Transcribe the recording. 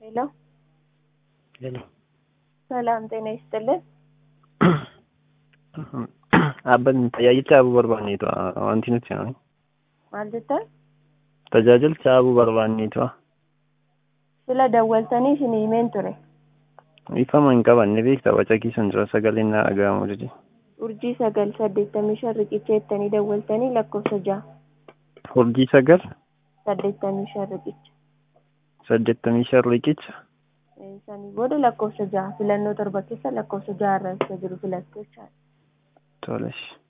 ሄሎ ሄሎ ሰላም ጤና ይስጥልን። Dhaabbatni tajaajila dhaabuu barbaanneetu wanti nuti jedhani. maal jettan Tajaajila dhaabuu barbaanneetu sila dawwaltanii isin himeen ture ifama hin qabanne beekta waca kiisan jira sagaleen na dhaga'amu didi. urjii sagal saddeettamii shan riqicha jettanii dawwaltanii lakkoofsa ja'a Urjii sagal saddeettamii shan riqicha saddeettamii shan riqicha sanii booda lakkoofsa ja'a filannoo torba keessa lakkoofsa ja'a irra isa jiru filattoo jechaadha. tolesh.